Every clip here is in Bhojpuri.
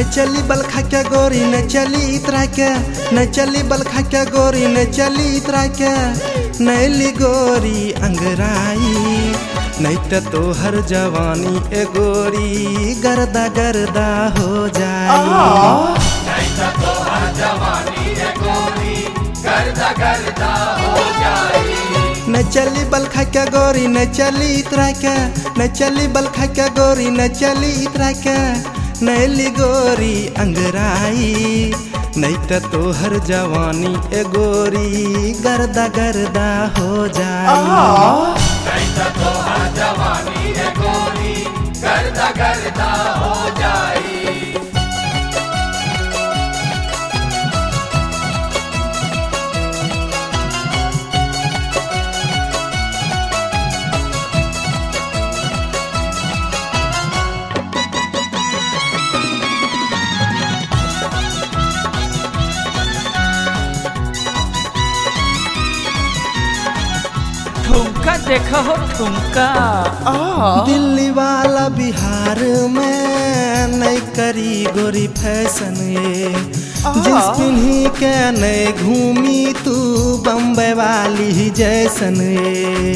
न चली बल खा के गोरी न चली इतरा के न चली बल खा के गोरी न चली इतरा के नैली गोरी अंगराई नहीं तो तोहर जवानी ए गोरी गर्दा गर्दा हो जाई नहीं तो तोहर जवानी है गोरी गर्दा गर्दा हो जाई न चली बल खा के गोरी न चली इतरा के न चली बल खा के गोरी न चली इतरा के नैली गोरी अंगराई नहीं तो तोहर जवानी ए गोरी गर्दा गर्दा हो जाई नहीं तो तोहर जवानी है गोरी गर्दा गर्दा हो जाई ठुमका देखो हो ठुमका दिल्ली वाला बिहार में नहीं करी गोरी फैशन ये जिस पिन्ही के नहीं घूमी तू बम्बई वाली ही जैसन ये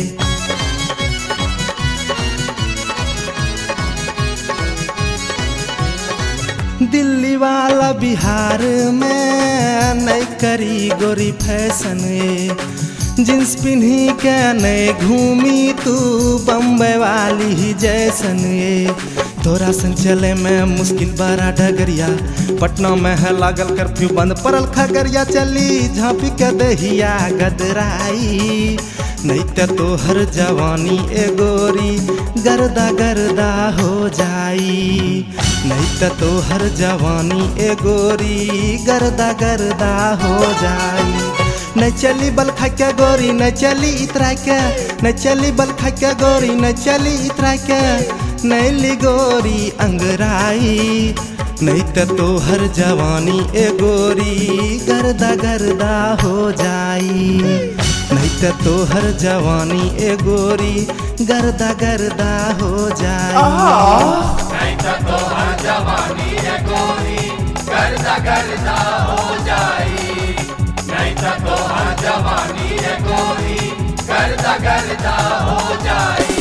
दिल्ली वाला बिहार में नहीं करी गोरी फैशन ये जींस पिन्ही के नहीं घूमी तू बम्बई वाली ही जैसन ये तोरा संग चले में मुश्किल बड़ा डगरिया पटना में है लागल कर्फ्यू बंद पड़ल खगरिया चली झांपी के दहिया गदराई नहीं तो तोहर जवानी ए गोरी गर्दा गर्दा हो जाई नहीं तो तोहर जवानी ए गोरी गर्दा गर्दा हो जाई न चली बल खा के गोरी न चली इतरा के न चली बल खा के गोरी न चली इतरा के नैली गोरी अंगराई नहीं तो तोहर जवानी ए गोरी गर्दा गर्दा हो जाई नहीं तो तोहर जवानी ए गोरी गर्दा गर्दा हो जाई नहीं तो तोहर जवानी है गोरी गर्दा गर्दा हो जाई नहीं तो तोहर जवानी है गोरी गर्दा गर्दा हो जाई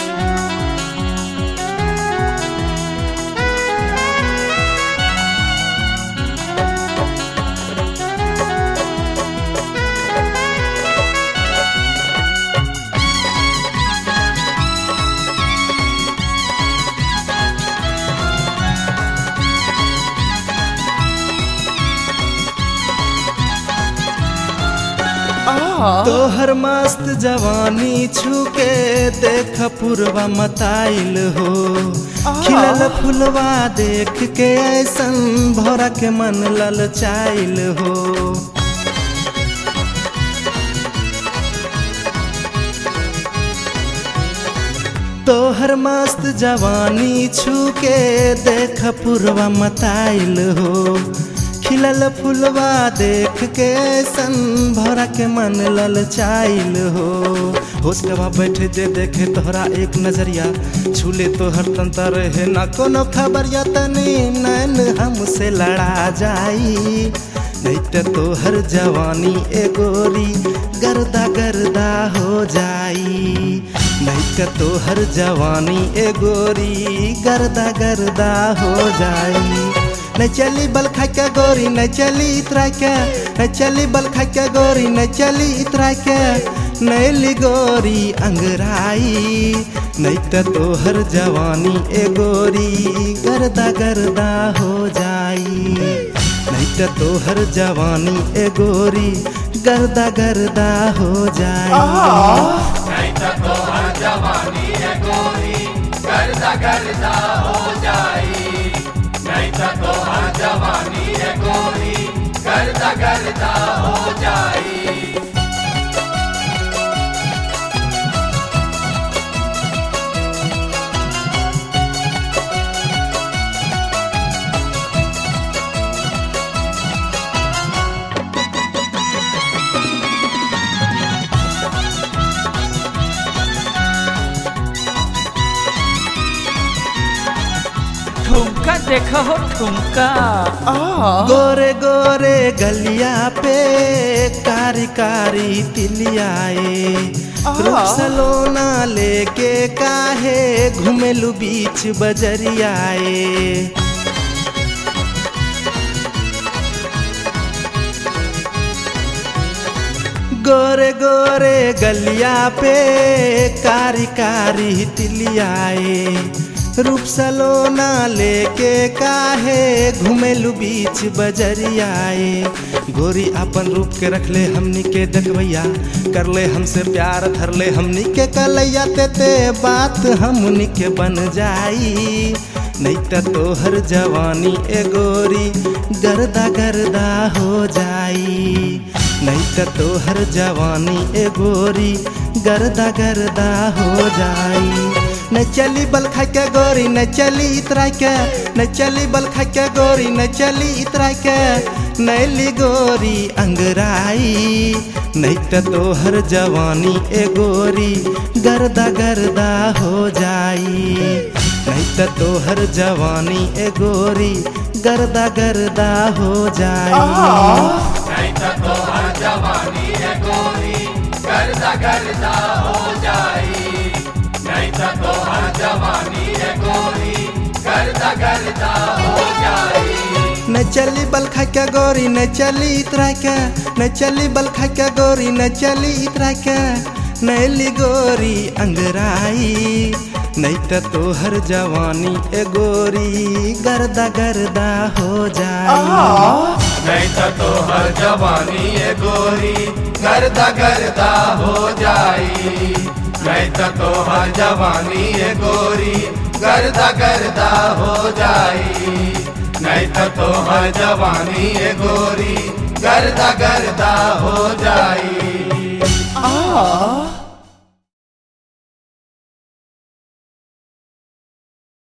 तोहर मस्त जवानी छूके देख पूर्वा मताइल हो खिलल फुलवा देख के ऐसन भौरा के मन ललचाइल हो तोहर मस्त जवानी छूके देख पूर्वा मताइल हो खिलल फुलवा देख के सन भरा के मन ललचाइल हो होशवा बैठे जे देखे तोहरा एक नजरिया छूले तोहर तंता रहे ना कोनो खबरिया तनी नैन हमसे लड़ा जाई नहीं तो तोहर जवानी ए गोरी गर्दा गर्दा हो जाई नहीं तो तोहर जवानी ए गोरी गर्दा गर्दा हो जाई न चली बल खा के गोरी न चली इतरा के न चली बल खा के गोरी न चली इतरा के नैली गोरी अंगराई नहीं तो तोहर जवानी ए गोरी गर्दा गर्दा हो जाई नहीं तो तोहर जवानी ए गोरी गर्दा गर्दा हो जाई नहीं तो तोहर जवानी है गोरी गर्दा गर्दा हो जाई नहीं तो तोहर जवानी है गोरी गर्दा गर्दा हो जाई ठुमका देखा हो ठुमका गोरे गोरे गलिया पे कारी कारी तिलियाए रूप सलोना लेके काहे घुमेलू बीच बजरियाए गोरे गोरे गलिया पे कारी कारी तिलियाए रूप सलोना लेके काहे घुमेलू बीच बजरियाए गोरी अपन रूप के रखले हमनी के डकवैया करले हमसे प्यार धरले हमनी के कलैया ते ते बात हमनी के बन जाई नहीं त तोहर जवानी ए गोरी गर्दा गर्दा हो जाई नहीं त तोहर जवानी ए गोरी गर्दा गर्दा हो जाई न चली बल खा के गोरी न चली इतरा के न चली बल खा के गोरी न चली इतरा के नैली गोरी अंगराई नहीं त तोहर जवानी ए गोरी गर्दा गर्दा हो जाई नहीं त तोहर जवानी ए गोरी गर्दा गर्दा हो जाई नहीं तो तोहर जवानी है गोरी गर्दा गर्दा हो जाई नहीं तो तोहर जवानी है गोरी गर्दा गर्दा हो जाई न चली बल खा के गोरी न चली इतरा के न चली बल खा के गोरी न चली इतरा के नैली गोरी अंगराई नहीं त तोहर जवानी ए गोरी गर्दा गर्दा हो जाई नहीं तो तोहर जवानी है गोरी गर्दा गर्दा हो जाई नहीं तो तोहर जवानी है गोरी गर्दा गर्दा हो जाई नहीं तो तोहर जवानी है गोरी गर्दा गर्दा हो जाई आ